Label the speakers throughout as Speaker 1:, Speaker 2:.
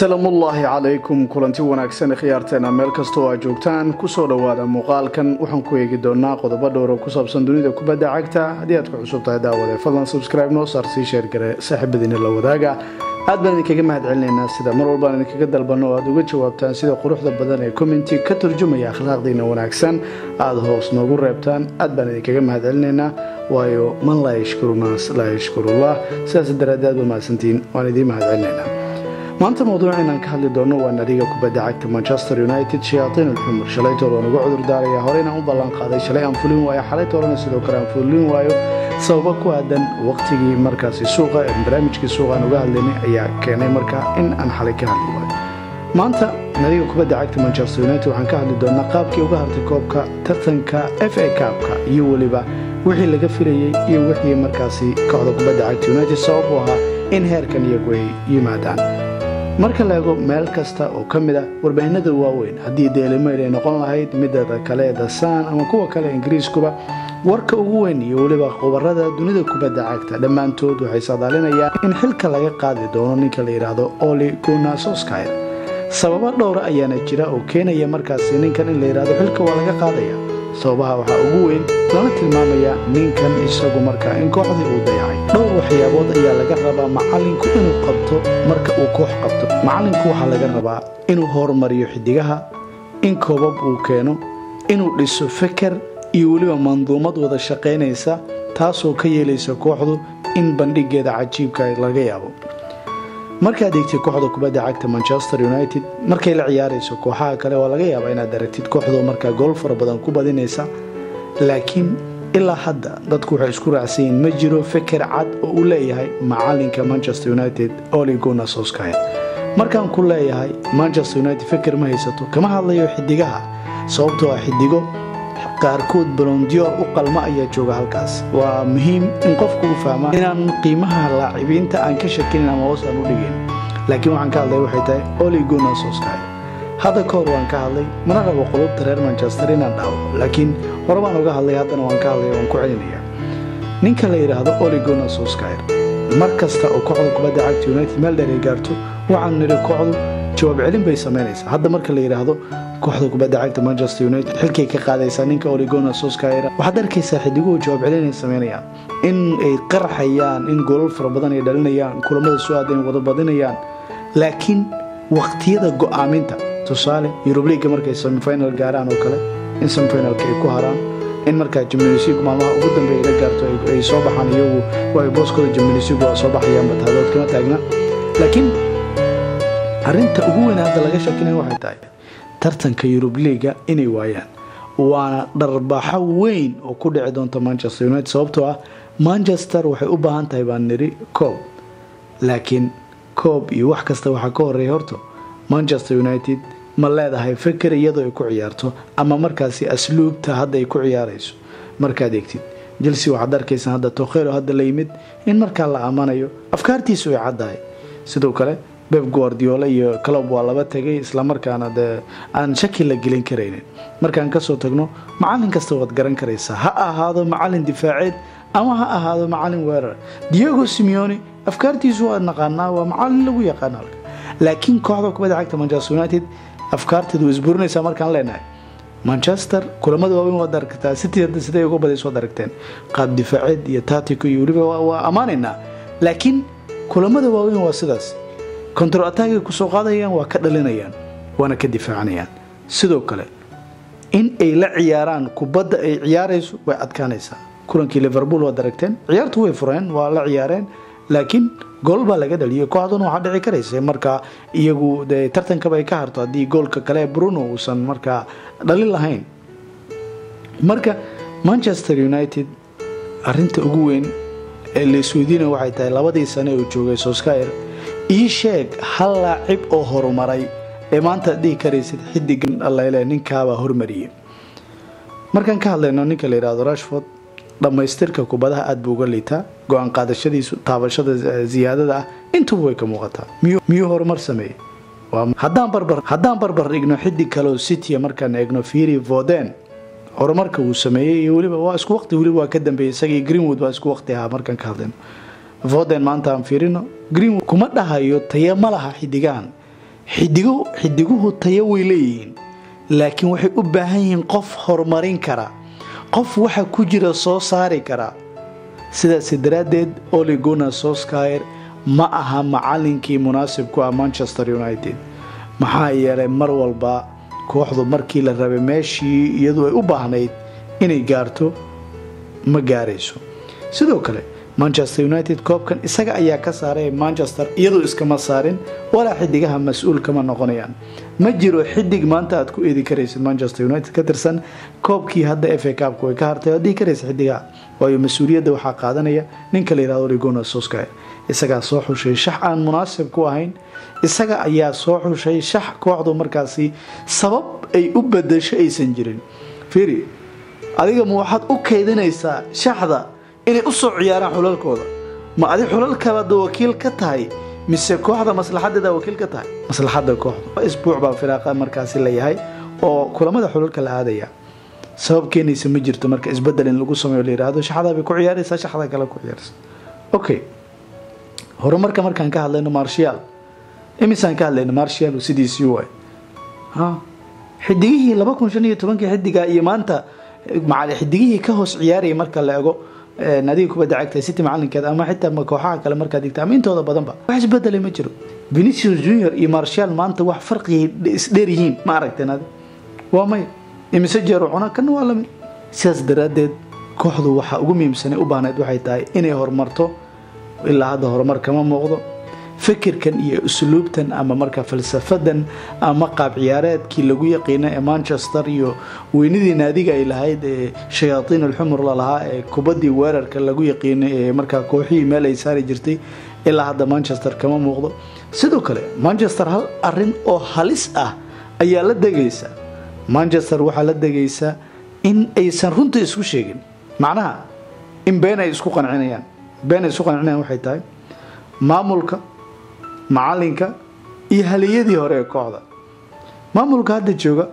Speaker 1: salaamullaahi calaykum kulanti wanaagsan khiyaarteena meel kastoo aa joogtaan kusoo dhowaada muuqaalkan waxaan ku eegi doonaa qodobo dhowro ku saabsan dunida kubadda cagta haddii aad ku cusub tahay daawade fadlan subscribe noo saar sii sheergare saaxiibadiina la wadaaga aad baan idinkaga mahad celinaynaa sida mar walbaan idinkaga dalbanno oo aad uga jawaabtaan sida quruxda badan ee commenti ka turjumaya akhlaaqdiina wanaagsan aada hoos noogu reebtaan aad baan idinkaga mahad celinaynaa waayo man laa yashkuru naas laa yashkurullah sidaas daraaddeed aad ba mahadsantiin waan idiin mahad celinaynaa maanta mawduuc inaan ka hadli doono waa nadiga kubadda cagta manchester united shayaatiin alxumur shalaytood waan uga cudur daaraya horeyna u ballan qaaday shalay aan fulin waayo xalaytoodana sidoo kale aan fulin waayo sababo ku aadan waqtigii markaasi suuqa barnaamijkii suuqa aan uga hadlaynay ayaa keenay markaa in aan xalay ka hadli waayo maanta nadiga kubadda cagta manchester united waxaan ka hadli doonaa qaabkii uga hartay koobka tartanka f a kaabka iyo weliba wixii laga filayey iyo wixii markaasi kooxda kubadda cagta united sabab u ahaa in heerkan iyagu ay yimaadaan marka la eego meel kasta oo ka mid a warbaahinada waaweyn haddii deelimayl ay noqon lahayd midada kale dasan ama kuwa kale ingiriiskuba warka ugu weyn iyo weliba khubarada dunida kubadda cagta dhammaantood waxay saadaalinayaan in xilka laga qaadi doono ninka la yidhaahdo oli gunasoskyer sababo dhowra ayaana jira oo keenaya markaasi ninkan in la yidhahdo xilka waa laga qaadaya sababaha waxaa ugu weyn lana tilmaamaya ninkan isagu markaa in kooxdii uu dayacay dhowr waxyaabood ayaa laga rabaa macalinku inuu qabto marka uu koox qabto macalinku waxaa laga rabaa inuu horumariyo xidigaha in koobab uu keeno inuu dhiso feker iyo weliba manduumad wada shaqaynaysa taasoo ka yeelaysa kooxdu in bandhigeeda cajiibka laga yaabo markaad eegtid kooxda kubadda cagta manchester united markay la ciyaarayso kooxaha kale waa laga yaabaa inaad aragtid kooxdoo markaa gool fara badan ku badinaysa laakiin ilaa hadda dadku waxay isku raacsan yihiin ma jiro feker cad oo uu leeyahay macalinka manchester united oli gunasoskyer markaan ku leeyahay manchester united feker ma haysato kama hadlayo xidigaha sababtoo ah xidigo qaarkood balondiyoor u qalma ayaa jooga halkaas waa muhiim in qofku u fahmaa inaan qiimaha laacibiinta aan ka shakinin ama hoos aan u dhigin laakiin waxaan ka hadlay waxay tahay oli gunasoskyer hadda ka hor waan ka hadlay mana rabo qulubta reer manchester inaan dhawo laakiin hore baan uga hadlay haddana waan ka hadlay waan ku celinaya ninka la yidhaahdo oli gunasoskyer mar kasta oo kooxda kubadda cagta united meel dheer ay gaarto waxaan nidhi kooxdu jawaab celin bay samaynaysaa hadda marka la yidhaahdo kooxda kubadda cagta manchester united xilkay ka qaadaysaa ninka oligona soskyer waxaad arkaysaa xidiguhu jawaab celin ay samaynayaan in ay qarxayaan in goolal fara badan ay dhalinayaan kulamada soo aadan wada badinayaan laakiin waqtiyada go'aaminta tusaale yurubliga markay semifinal gaaraan oo kale in semifinalka ay ku haraan in markaa jimnisigu maalmaha ugu dambeeya la gaarto ay soo baxaan iyagu waay booskooda jimnisigu waa soo baxayaan bataadood kama taagna laakiin arinta ugu weyn hadda laga shakinaya waxay tahay tartanka yurub liiga inay waayaan waana dharbaaxo weyn oo ku dhici doonta manchester united sababtoo ah manchester waxay u baahan tahay baan niri coob laakiin coob iyo wax kasta waxaa ka horeeya horto manchester united ma leedahay feker iyadoo ay ku ciyaarto ama markaasi asluubta hadda ay ku ciyaarayso markaad eegtid jelse waxaad arkaysaa hadda tokhelo hadda la yimid in markaa la amanayo afkaartiisu ay caddahay sidoo kale beb guardiola iyo clob waa laba tegay islamarkaana dee aan shaki la gelin karaynin markaan kasoo tagno macalin kasta waad garan karaysaa ha ahaado macalin difaaceed ama ha ahaado macalin weerar diego simeone afkaartiisu waa naqaanaa waa macalin lagu yaqaana laakiin kooxda kubadda cagta manchester united afkaarteedu way isburinaysaa markaan leenahay manchester kulamada waaweyn waad aragtaa city siday uga badayso waad aragteen qaab difaaceed iyo tatico iyo weliba waa ammaanaynaa laakiin kulamada waaweyn waa sidaas contro attagay kusoo qaadayaan waa ka dhalinayaan waana ka difaacanayaan sidoo kale in ay la ciyaaraan kubadda ay ciyaarayso way adkaanaysaa kulankii liverpool waad aragteen ciyaartu way fureen waa la ciyaareen laakiin gool baa laga dhaliyay kooxduna waxaa dhici karaysa markaa iyagu de tartankaba ay ka harto haddii goolka kale bruno uusan markaa dhalin lahayn marka manchester united arinta ugu weyn ee laisweydiina waxay tahay labadii sane uu joogay soskyer ii sheeg hal laacib oo horumaray ee maanta dhihi karaysid xidigan allele ninkaabaa hormariyey markaan ka hadlayno ninka la yidhahdo rashford dhammaystirka kubadaha aada buu uga liitaa go-aan qaadashadiisu taabashada siyaadada ah intuba way ka muuqataa miyuu horumar sameeyey haddaan barbar dhigno xidig kaleoo citya markaan eegno fiiri voden horumarka uu sameeyey iyo weliba waa isku waqti weliba waa ka dambeeyey isagii greenwood waa isku waqti ahaa markaan ka hadlayno voden maanta aan fiirino greenwood kuma dhahayo taye ma laha xidigahan xidigo xidiguhu tayo way leeyihiin laakiin waxay u baahan yihiin qof horumarin kara qof waxa ku jira soo saari kara sidaas daraaddeed oligona soskyer ma aha macalinkii munaasib ku ah manchester united maxaa yeelay mar walba kooxdu markii la rabay meeshii iyadu ay u baahnayd inay gaarto ma gaarayso sidoo kale manchester united koobkan isaga ayaa ka saaray manchester iyadoo iskama saarin walaa xidigaha mas-uul kama noqonayaan ma jiro xidig maanta aad ku eedi karaysid manchester united ka tirsan koobkii hadda f a kaabka way ka hartay waad dhihi karaysa xidigaha waayo mas-uuliyadda waxaa qaadanaya ninka la yihahdo rigona soskyer isagaa soo xushay shax aan munaasib ku ahayn isaga ayaa soo xushay shax kooxdu markaasi sabab ay u badasho aysan jirin fiiri adiga ma waxaad u kaydinaysaa shaxda inay u soo ciyaaraan xulalkooda ma adi xulalkabaad wakiil ka tahay mise kooxda maslaxadeeda wakiil ka tahay maslaxada kooxda isbuuc baa firaaqa markaasi layahay oo kulamada xulalka la aadaya sabab keenaysa ma jirto marka isbedel in lagu sameeyo la yihahdo shaxdaa bay ku ciyaaraysaa shaxda kale ku ciyaaraysa okay horumarka markaan ka hadlayno marshal imisaan ka hadlayno marshal sidiisii waay ha xidigihii laba kun shan iyo tobankii xidiga iyo maanta xidigihii ka hoos ciyaarayay marka la ego nadiga kubadda cagta city macalinkeed ama xitaa kooxaha kale markaad digta ama intooda badanba wax isbedelay ma jiro venicius junior iyo marshal maanta wax farqigay isdheer yihiin ma aragteen adi waa may imise jeero cuna kana waa lamid sidaas daraaddeed kooxdu waxaa ugu muhiimsanay u baahnayd waxay tahay inay horumarto ilaa hadda horumar kama muuqdo fikirkan iyo usluubtan ama marka falsafadan ama qaab ciyaareedkii lagu yaqiina ee manchester iyo weynidii naadiga ay lahayd ee shayaatiin alxumur lalahaa ee kubaddii weerarka lagu yaqiinay ee markaa kooxihii meel ay saari jirtay ilaa hadda manchester kama muuqdo sidoo kale manchester hal arin oo halis ah ayaa la degaysa manchester waxaa la degaysa in aysan runta isku sheegin macnaha in been ay isku qancinayaan been ay isku qancinayaan waxay tahay maamulka macalinka iyo haliyadii hore ee kooxda maamulka hadda jooga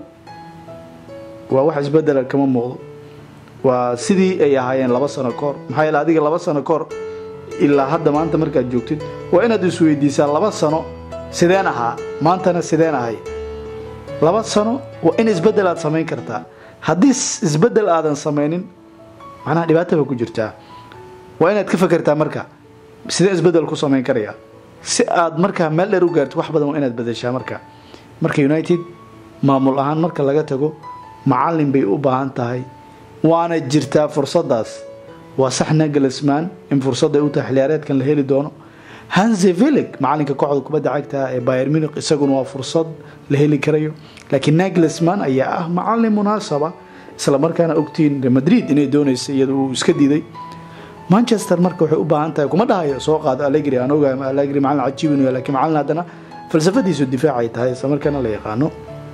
Speaker 1: waa wax isbedela kama muuqdo waa sidii ay ahaayeen laba sano kahor maxaa yeele adiga laba sano kahor ilaa hadda maanta markaad joogtid waa inaad isweydiisaa laba sano sideen ahaa maantana sideen ahay laba sano waa in isbedel aad samayn kartaa haddii isbedel aadan samaynin macnaha dhibaata ba ku jirtaa waa inaad ka fakertaa marka sidee isbedel ku samayn karaya si aad markaa meel dheer u gaarto wax badan waa inaad badashaa marka marka united maamul ahaan marka laga tago macalin bay u baahan tahay waana jirtaa fursadaas waa sax nagelsman in fursad ay u tahay xiliyaareedkan la heli doono hansevilig macalinka kooxda kubadda cagta ee bayer muniq isaguna waa fursad la heli karayo laakiin nagelsman ayaa ah macalin munaasaba isla markaana ogtiin madrid inay doonaysa iyada uu iska diiday manchester marka waxay u baahan tahay kuma dhahayo soo qaado alegri aan ogahay alegri macalin cajiib inuu laakiin macalin haddana falsafadiisu difaacay tahay isla markaana la yaqaano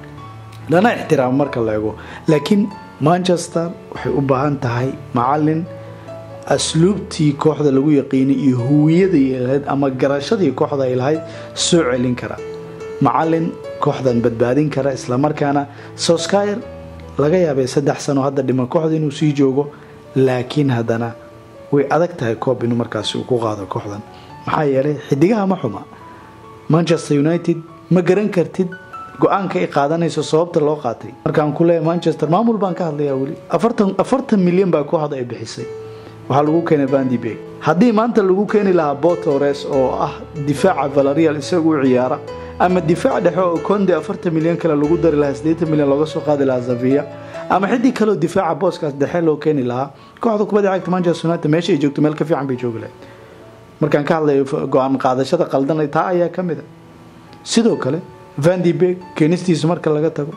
Speaker 1: lana ixtiraamo marka la ego laakiin manchester waxay u baahan tahay macalin asluubtii kooxda lagu yaqiinay iyo huwiyadii lahayd ama garashadii kooxda ay lahayd soo celin kara macalin kooxdan badbaadin kara islamarkaana soskyer laga yaabay saddex sano hadda dhiman kooxda inuu sii joogo laakiin haddana way adag tahay koob inuu markaasi uu ku qaado kooxdan maxaa yeelay xidigaha ma xuma manchester united ma garan kartid go-aanka ay qaadanayso sababta loo qaatay markaan ku leeyahay manchester maamul baan ka hadlayaa weli afartan afartan milyan baa kooxda ay bixisay waxaa lagu keenay vandibeg haddii maanta lagu keeni lahaa botores oo ah difaaca valarial isagu u ciyaara ama difaac dhexe oo konde afartan milyan kale lagu dari lahaa siddeetan milyan looga soo qaadi lahaa zavia ama xidig kaleo difaaca booskaas dhexe loo keeni lahaa kooxda kubadda cagta manchester united meesha ay joogto meel ka fiican bay joogi lahayd markaan ka hadlayo go-aan qaadashada qaldan taa ayaa ka mid a sidoo kale vandibeg keenistiisa marka laga tago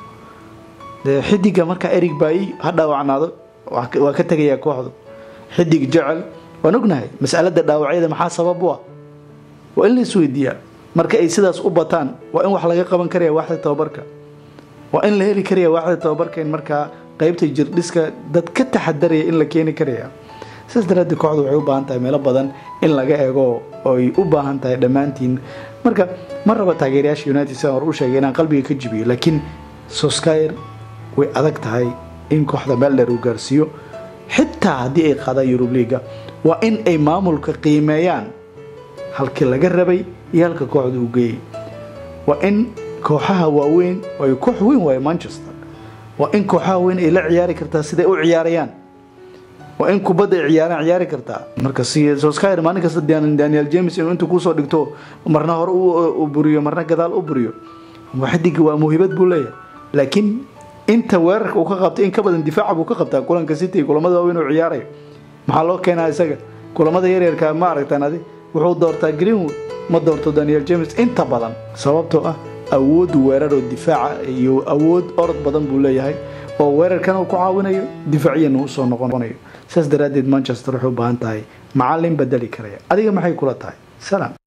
Speaker 1: xidiga markaa erig baayi ha dhaawacnaado waa ka tegayaa kooxdu xidig jecel waan ognahay masalada dhaawacyada maxaa sabab u ah waa in la isweydiiyaa marka ay sidaas u bataan waa in wax laga qaban karaya waaxda tababarka waa in la heli karaya waaxda tababarka in markaa qeybta jirdhiska dad ka taxadaraya in la keeni karaya sidaas daraadeed kooxdu waxay u baahan tahay meelo badan in laga eego oy u baahan tahay dhammaantiin marka ma raba taageerayaasha united sidaan hor u sheegay inaan qalbiga ka jibiyo laakiin soskyer way adag tahay in kooxda meel dheer uu gaarsiiyo xitaa haddii ay qaadaan yurub liiga waa in ay maamulka qiimeeyaan halkii laga rabay iyo halka kooxda uu geeyay waa in kooxaha waaweyn ay koox weyn waaye manchester waa in kooxaha weyn ay la ciyaari kartaa siday u ciyaarayaan waa in kubadda ay ciyaaraan ciyaari kartaa marka soskyer maalin kasta daniel james inuu intuu kusoo dhigto marna hore u buriyo marna gadaal u buriyo xidiga waa muhibad buu leeyahay laakiin inta weerarka uu ka qabtay in ka badan difaaca buu ka qabtaa kulanka city kulamada waaweyn uu ciyaarayo maxaa loo keenaa isaga kulamada yaryarka ma aragtaan adi wuxuu doortaa greenwood ma doorto daniel james inta badan sababtoo ah awood weerar oo difaaca iyo awood orod badan buu leeyahay oo weerarkana uu ku caawinayo difaaciyana usoo noqonayo saas daraaddeed manchester waxay u baahan tahay macalin bedeli karaya adiga maxay kula tahay salaam